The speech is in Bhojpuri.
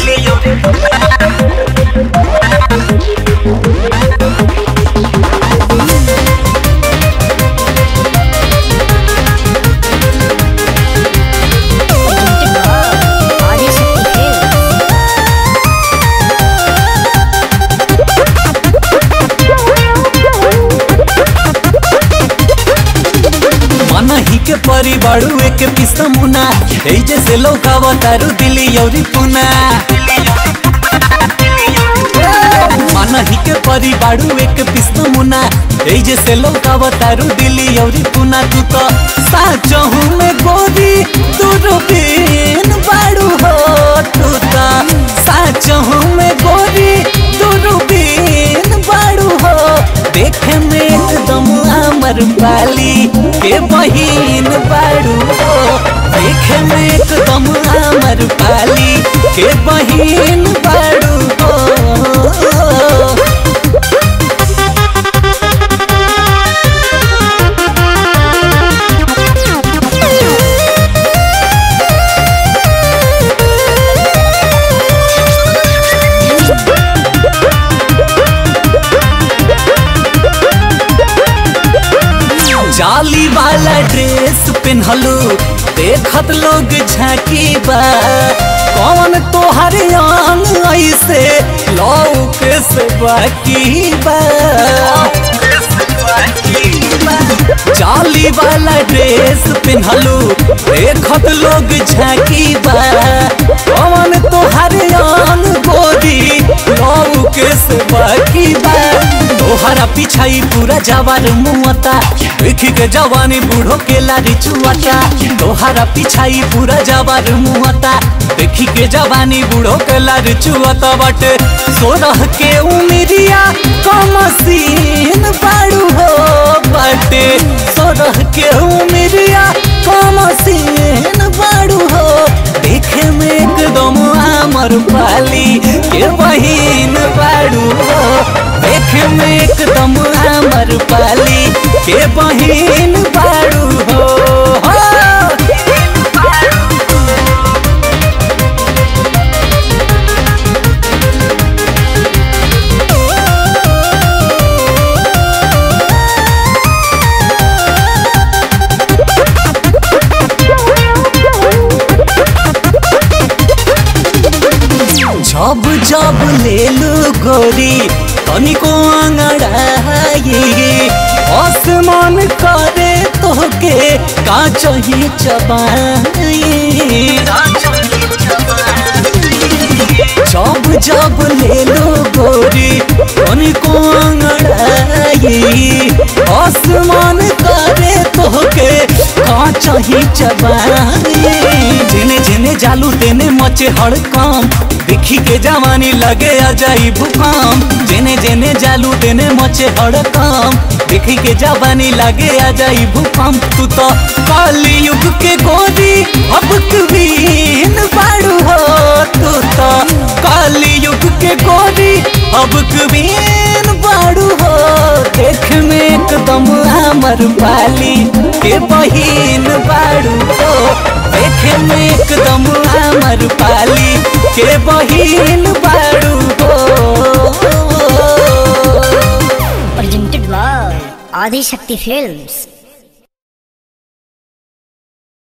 दिली औरी ఆదిశక్తి ఫిల్మ్స్ मनही के परिवारू एक पिस्ता मुना ए जैसे लौकावा तारू दिली औरी पुना मनही के परिवारू एक पिस्ता मुना ए जैसे लौकावा तारू दिली औरी पुना तू तो साचहू में गोरी तू रूबीन बाड़ू हो तू तो साचहू में गोरी तू रूबीन बाड़ू हो देखे में एकदम अमर पाली के बहिन बाड़ू हो देखे में एकदम अमर पाली के बहिन बाड़ू हो जाली वाला ड्रेस पहनलू देखत लोग झांकी बा कौन तोहर अंग ऐसे लौके से बाकी बा जाली वाला ड्रेस पहनलू देखत लोग झांकी बा कौन तोहर अंग गोरी लौके से बाकी बा तोहरा पिछाई पूरा जवान मुआता देखी के जवानी बूढ़ो के लारी चुआता तोहरा पिछाई पूरा जवान मुआता देखी के जवानी बूढ़ो के लारी चुआता बाटे सोरह के उमिरिया कमसीन बाड़ू हो बाटे सोरह के उमिरिया कमसीन बाड़ू हो देखे में एकदम अमर पाली के बहिन बाड़ू हो देखे में एकदम अमर पाली के बहिन बाड़ू हो जब जब ले लू गोरी तनिको अंगड़ाई आसमान करे तोके का चाहिए चबाई जब जब ले लो गोरी तनिको अंगड़ाई आसमान करे तोके का चाहिए चबाई जिने जिने जालू तेने मचे हड़कम देखी के जवानी लगे आ जाई भूकंप जेने जेने जालू तेने मचे हड़कम देखी के जवानी लगे आ जाई भूकंप तू तो काली युग के गोरी अब कबीन बाड़ू हो तू तो काली युग के गोरी अब कबीन बाड़ू हो देख में एकदम हमर पाली के बहिन बाड़ू हो देखे में एकदम हमर पाली के बहिन बाड़ू हो presented by ఆదిశక్తి ఫిల్మ్స్